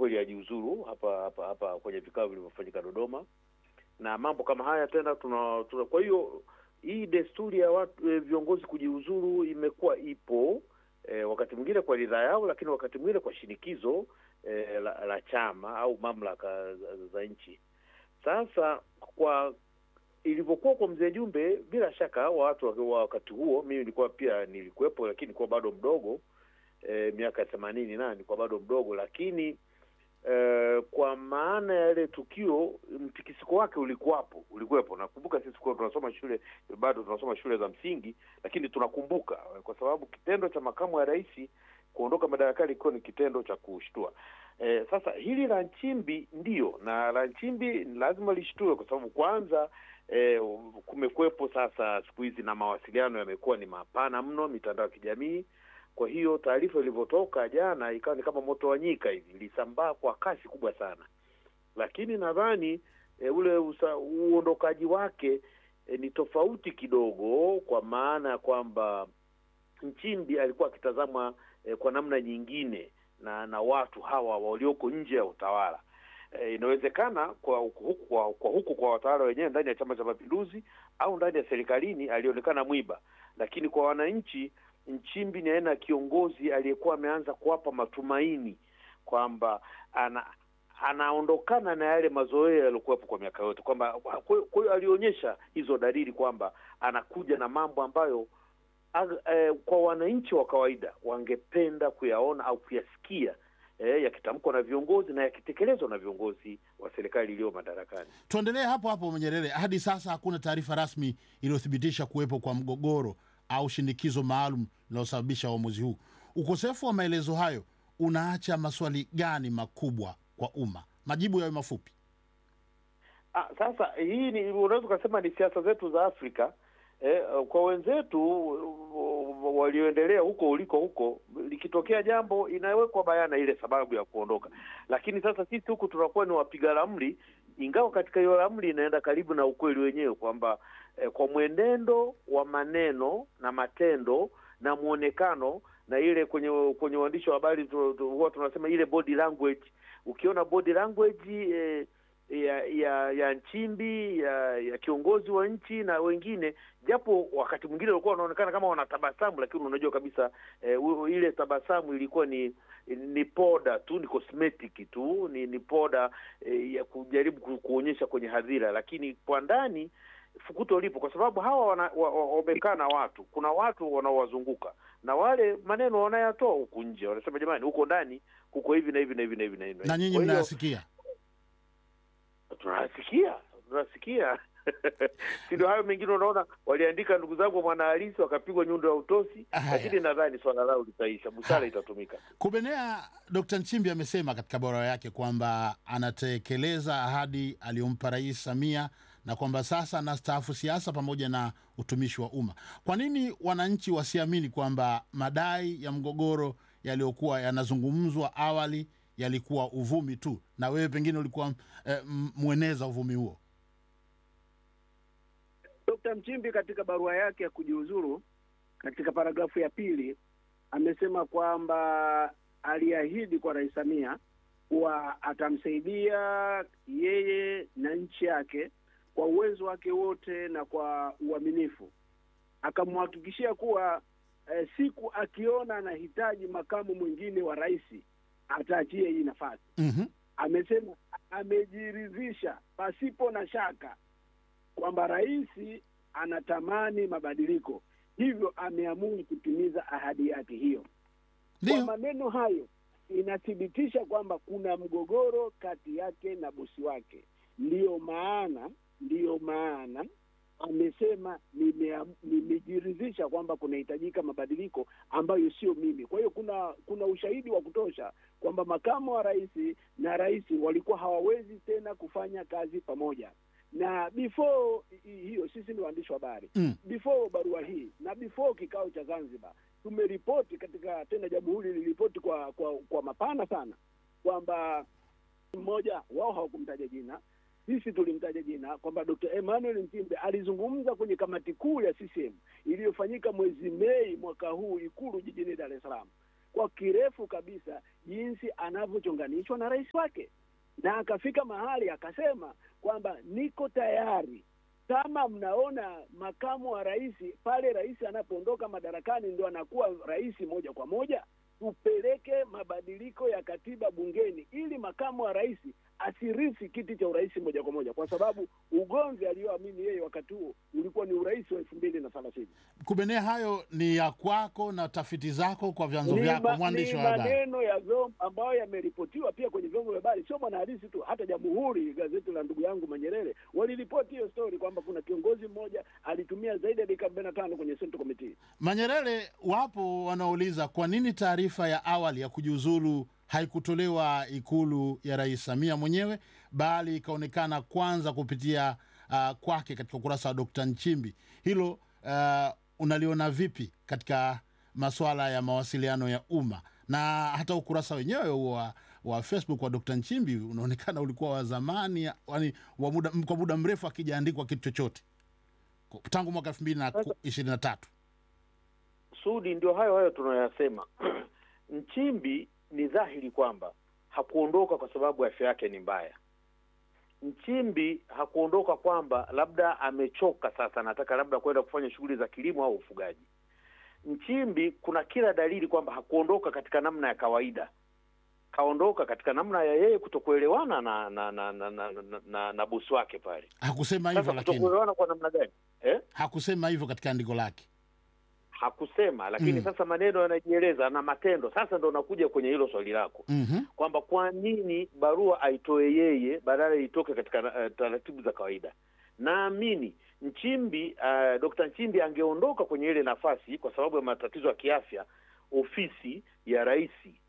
kweli ajiuzuru hapa hapa hapa kwenye vikao vilivyofanyika Dodoma, na mambo kama haya tena tuna, tuna kwa hiyo hii desturi ya watu e, viongozi kujiuzuru imekuwa ipo e, wakati mwingine kwa ridhaa yao, lakini wakati mwingine kwa shinikizo e, la, la chama au mamlaka za, za nchi. Sasa kwa ilivyokuwa kwa mzee Jumbe, bila shaka watu wa wakati huo, mimi nilikuwa pia nilikuwepo, lakini nilikuwa bado mdogo e, miaka ya themanini na nilikuwa bado mdogo, lakini e, kwa maana ya ile tukio, mtikisiko wake ulikuwapo, ulikuwepo. Nakumbuka sisi kwa tunasoma shule, bado tunasoma shule za msingi, lakini tunakumbuka kwa sababu kitendo cha makamu wa rais kuondoka madarakani ilikuwa ni kitendo cha kushtua. E, sasa hili la Nchimbi ndiyo, na la Nchimbi lazima lishtue kwa sababu kwanza E, kumekuwepo sasa siku hizi na mawasiliano yamekuwa ni mapana mno, mitandao ya kijamii. Kwa hiyo taarifa ilivyotoka jana ikawa ni kama moto wa nyika hivi, ilisambaa kwa kasi kubwa sana, lakini nadhani e, ule uondokaji wake e, ni tofauti kidogo, kwa maana ya kwamba Nchimbi alikuwa akitazamwa e, kwa namna nyingine na na watu hawa walioko nje ya utawala. E, inawezekana kwa huku kwa, kwa huku kwa watawala wenyewe ndani ya Chama cha Mapinduzi au ndani ya serikalini alionekana mwiba, lakini kwa wananchi Nchimbi ni aina ya kiongozi aliyekuwa ameanza kuwapa matumaini kwamba ana anaondokana na yale mazoea yaliokuwepo kwa miaka yote, kwamba kwa hiyo alionyesha hizo dalili kwamba anakuja na mambo ambayo ag, eh, kwa wananchi wa kawaida wangependa kuyaona au kuyasikia E, yakitamkwa na viongozi na yakitekelezwa na viongozi wa serikali iliyo madarakani. Tuendelee hapo hapo Nyerere. Hadi sasa hakuna taarifa rasmi iliyothibitisha kuwepo kwa mgogoro au shinikizo maalum linalosababisha uamuzi huu. Ukosefu wa maelezo hayo unaacha maswali gani makubwa kwa umma? Majibu yawe mafupi. Ah, sasa hii ni unaweza ukasema ni siasa zetu za Afrika. Eh, kwa wenzetu walioendelea huko uliko huko, likitokea jambo inawekwa bayana ile sababu ya kuondoka, lakini sasa sisi huku tunakuwa ni wapiga ramli, ingawa katika hiyo ramli inaenda karibu na ukweli wenyewe kwamba eh, kwa mwenendo wa maneno na matendo na mwonekano na ile kwenye kwenye uandishi wa habari huwa tunasema ile body language. Ukiona body language eh, ya ya ya Nchimbi ya ya kiongozi wa nchi na wengine, japo wakati mwingine walikuwa wanaonekana kama wanatabasamu, lakini unajua kabisa eh, ile tabasamu ilikuwa ni ni poda tu, ni cosmetic tu, ni ni poda eh, ya kujaribu kuonyesha kwenye hadhira, lakini kwa ndani fukuto lipo, kwa sababu hawa wamekaa wa, na watu, kuna watu wanaowazunguka na wale maneno wanayatoa huku nje, wanasema jamani, huko ndani kuko hivi na hivi na hivi na hivi na hivi, na nyinyi mnayasikia tunasikia tunasikia si ndio? Hayo mengine unaona, waliandika ndugu zangu mwanahalisi wakapigwa nyundo ya utosi, lakini nadhani swala lao litaisha, busara itatumika. Kubenea, Dkt. Nchimbi amesema katika barua yake kwamba anatekeleza ahadi aliyompa Rais Samia na kwamba sasa anastaafu siasa pamoja na utumishi wa umma. Kwa nini wananchi wasiamini kwamba madai ya mgogoro yaliyokuwa yanazungumzwa awali yalikuwa uvumi tu na wewe pengine ulikuwa eh, mweneza uvumi huo? Dkt. Mchimbi katika barua yake ya kujiuzuru katika paragrafu ya pili amesema kwamba aliahidi kwa Rais Samia kuwa atamsaidia yeye na nchi yake kwa uwezo wake wote na kwa uaminifu. Akamhakikishia kuwa eh, siku akiona anahitaji makamu mwingine wa rais ataachie hii nafasi. mm-hmm. Amesema amejiridhisha pasipo na shaka kwamba rais anatamani mabadiliko, hivyo ameamua kutimiza ahadi yake hiyo. Kwa maneno hayo inathibitisha kwamba kuna mgogoro kati yake na bosi wake. Ndiyo maana ndiyo maana amesema nimejiridhisha kwamba kunahitajika mabadiliko ambayo sio mimi. Kwa hiyo kuna kuna ushahidi wa kutosha kwamba makamu wa rais na rais walikuwa hawawezi tena kufanya kazi pamoja. Na before hiyo, sisi ni waandishi wa habari mm. before barua hii na before kikao cha Zanzibar tumeripoti katika tena, Jamhuri liliripoti kwa, kwa kwa mapana sana kwamba mmoja wao hawakumtaja jina sisi tulimtaja jina kwamba Dr. Emmanuel Nchimbi alizungumza kwenye kamati kuu ya CCM iliyofanyika mwezi Mei mwaka huu Ikulu jijini Dar es Salaam, kwa kirefu kabisa jinsi anavyochonganishwa na rais wake, na akafika mahali akasema kwamba niko tayari kama mnaona makamu wa rais pale rais anapoondoka madarakani ndo anakuwa rais moja kwa moja, tupeleke mabadiliko ya katiba bungeni ili makamu wa rais asirithi kiti cha urais moja kwa moja, kwa sababu ugomvi aliyoamini yeye wakati huo ulikuwa ni urais wa elfu mbili na thelathini. Kubenea, hayo ni ya kwako na tafiti zako kwa vyanzo Ni vyako, ma- mwandishi ni wa habari. maneno ya vyombo ambayo yameripotiwa pia kwenye vyombo vya habari, sio mwanahalisi tu, hata Jamhuri, gazeti la ndugu yangu Manyerere waliripoti hiyo story kwamba kuna kiongozi mmoja alitumia zaidi ya dakika arobaini na tano kwenye Central Committee. Manyerere, wapo wanaouliza kwa nini taarifa ya awali ya kujiuzulu haikutolewa Ikulu ya Rais Samia mwenyewe bali ikaonekana kwanza kupitia uh, kwake katika ukurasa wa Dkt. Nchimbi. Hilo uh, unaliona vipi katika masuala ya mawasiliano ya umma na hata ukurasa wenyewe wa, wa Facebook wa Dkt. Nchimbi unaonekana ulikuwa wa zamani, yani wa muda, kwa muda mrefu akijaandikwa kitu chochote tangu mwaka elfu mbili na ishirini na tatu. Sudi, ndio hayo hayo tunayoyasema. Nchimbi ni dhahiri kwamba hakuondoka kwa sababu afya yake ni mbaya. Nchimbi hakuondoka kwamba labda amechoka sasa, anataka labda kwenda kufanya shughuli za kilimo au ufugaji. Nchimbi kuna kila dalili kwamba hakuondoka katika namna ya kawaida, kaondoka katika namna ya yeye kutokuelewana na na na na, na, na, na, na bosi wake pale. Hakusema hivyo, Sasa lakini kutokuelewana kwa namna gani eh? hakusema hivyo katika andiko lake. Hakusema, lakini Mm. sasa maneno yanajieleza na matendo. Sasa ndo nakuja kwenye hilo swali lako Mhm. kwamba kwa nini barua aitoe yeye badala itoke katika uh, taratibu za kawaida. Naamini Nchimbi uh, Dr. Nchimbi angeondoka kwenye ile nafasi kwa sababu ya matatizo ya kiafya, ofisi ya rais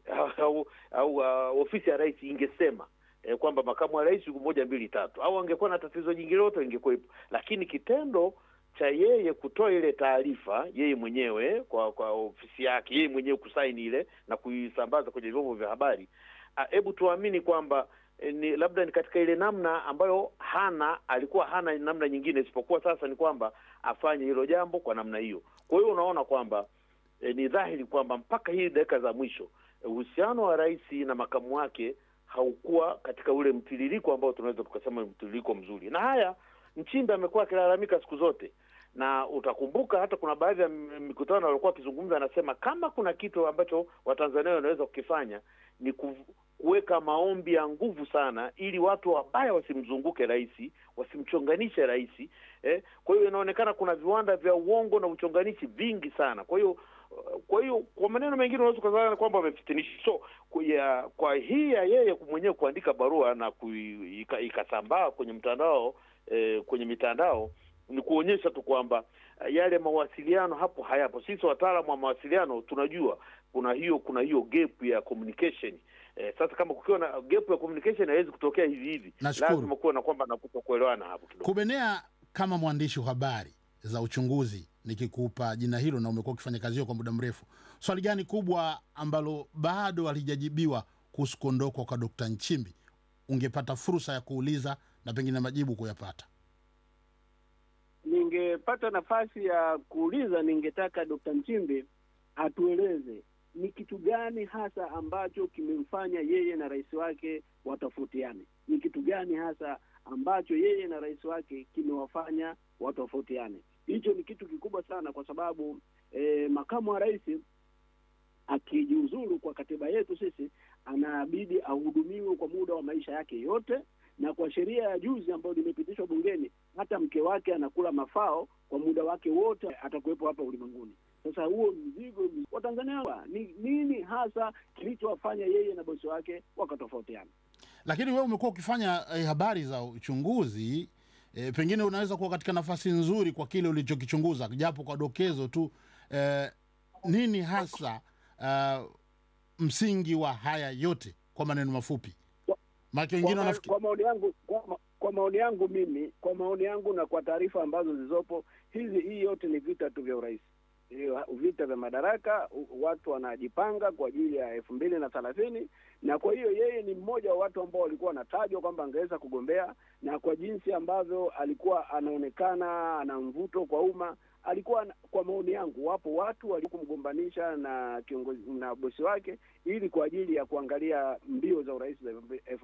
au, au uh, ofisi ya rais ingesema eh, kwamba makamu wa rais yuko moja mbili tatu, au angekuwa na tatizo jingine lote ingekuwepo, lakini kitendo cha yeye kutoa ile taarifa yeye mwenyewe kwa kwa ofisi yake yeye mwenyewe kusaini ile na kuisambaza kwenye vyombo vya habari, ah, hebu tuamini kwamba eh, ni labda ni katika ile namna ambayo hana alikuwa hana namna nyingine isipokuwa sasa ni kwamba afanye hilo jambo kwa namna hiyo. Kwa hiyo unaona kwamba eh, ni dhahiri kwamba mpaka hii dakika za mwisho eh, uhusiano wa rais na makamu wake haukuwa katika ule mtiririko ambao tunaweza tukasema ni mtiririko mzuri, na haya Nchimbi amekuwa akilalamika siku zote, na utakumbuka hata kuna baadhi ya m- mikutano walikuwa wakizungumza, anasema kama kuna kitu ambacho Watanzania wanaweza kukifanya ni ku, kuweka maombi ya nguvu sana, ili watu wabaya wasimzunguke rais, wasimchonganishe rais eh. Kwa hiyo inaonekana kuna viwanda vya uongo na uchonganishi vingi sana. Kwa hiyo kwa hiyo kwa maneno mengine unaweza kudhani kwamba wamefitinisha. So kwa, ya, kwa hii ya yeye mwenyewe kuandika barua na kui, ika, ikasambaa kwenye mtandao eh, kwenye mitandao ni kuonyesha tu kwamba eh, yale mawasiliano hapo hayapo. Sisi wataalamu wa mawasiliano tunajua kuna hiyo kuna hiyo gap ya communication. Eh, sasa kama kukiwa na gap ya communication haiwezi kutokea hivi hivi, Nashukuru. lazima kuwe na kwamba na kutokuelewana hapo kidogo. Kubenea, kama mwandishi wa habari za uchunguzi, nikikupa jina hilo na umekuwa ukifanya kazi hiyo kwa muda mrefu, swali gani kubwa ambalo bado halijajibiwa kuhusu kuondokwa kwa Dkt. Nchimbi ungepata fursa ya kuuliza na pengine majibu kuyapata? Ningepata nafasi ya kuuliza, ningetaka Dkt. Nchimbi atueleze ni kitu gani hasa ambacho kimemfanya yeye na rais wake watofautiane. Ni kitu gani hasa ambacho yeye na rais wake kimewafanya watofautiane? Hicho ni kitu kikubwa sana, kwa sababu eh, makamu wa rais akijiuzuru kwa katiba yetu sisi, anabidi ahudumiwe kwa muda wa maisha yake yote, na kwa sheria ya juzi ambayo limepitishwa bungeni, hata mke wake anakula mafao kwa muda wake wote, atakuwepo hapa ulimwenguni. Sasa huo mzigo Watanzania wa- ni nini hasa kilichowafanya yeye na bosi wake wakatofautiana? Lakini wewe umekuwa ukifanya eh, habari za uchunguzi eh, pengine unaweza kuwa katika nafasi nzuri kwa kile ulichokichunguza, japo kwa dokezo tu eh, nini hasa uh, msingi wa haya yote kwa maneno mafupi? Maana Kwa, wengine ma, wanafikiri kwa maoni yangu kwa, ma, kwa maoni yangu mimi kwa maoni yangu na kwa taarifa ambazo zilizopo hizi, hii yote ni vita tu vya urais. hiyo vita vya madaraka, u- watu wanajipanga kwa ajili ya elfu mbili na thelathini na kwa hiyo yeye ni mmoja wa watu ambao walikuwa wanatajwa kwamba angeweza kugombea, na kwa jinsi ambavyo alikuwa anaonekana ana mvuto kwa umma, alikuwa na- kwa maoni yangu, wapo watu walikumgombanisha na kiongozi na bosi wake ili kwa ajili ya kuangalia mbio za urais za elfu